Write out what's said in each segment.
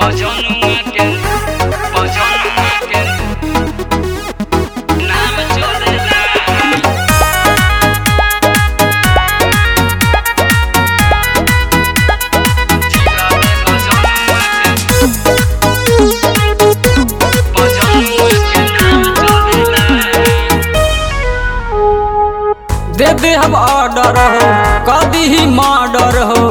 Pociągnął weekend, pociągnął weekend. Nam ciągle दे दे हम order हो कभी ही मर्डर हो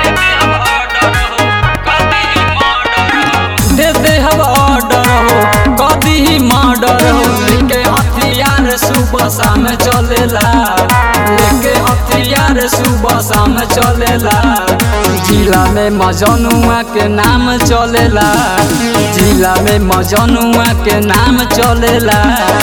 दे दे हम ऑर्डर हो कभी ही मर्डर हो लेके हथियार सुबह शाम चलेला लेके हथियार सुबह शाम चलेला जिला में मजनुआ के नाम चलेला जिला में मजनुआ के नाम चलेला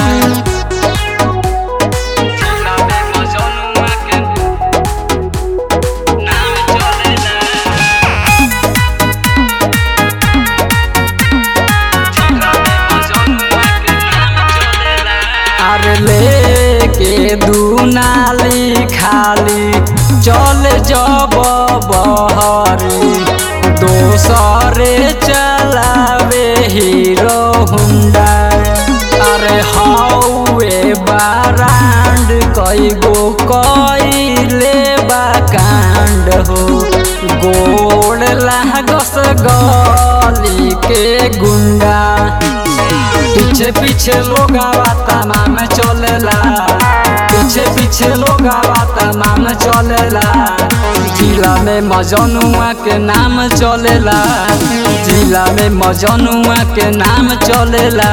अरे लेके दुनाली खाली चल जब बहरी दोसरे चलावे हीरो हुंडा अरे हौए बारांड कई गो कईले बा कांड हो गोड़ लागस गली के गुंडा पीछे पीछे लोग आवाता माम चलेला पीछे पीछे लोग आवाता माम चलेला जिला में मजनुआ के नाम चलेला जिला में मजनुआ के नाम चलेला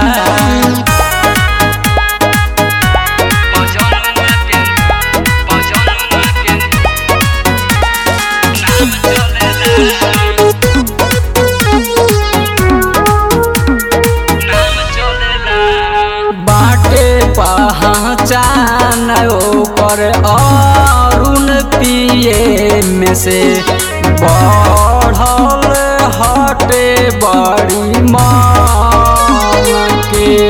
बाटे पहचान ओकर अरुण पिए में से बढ़ल हटे बड़ी मान के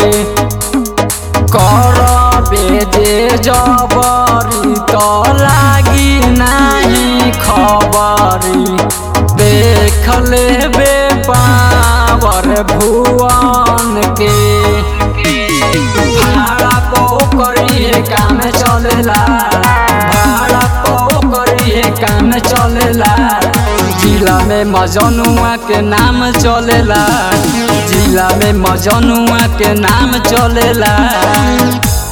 करबे जे जबरी तो लागी नहीं खबरी देख लेबे पावर भुवन के भाड़ा पो करिए काम चलेला भाड़ा पो करिए काम चलेला जिला में मजनुआ के नाम चलेला जिला में मजनुआ के नाम चलेला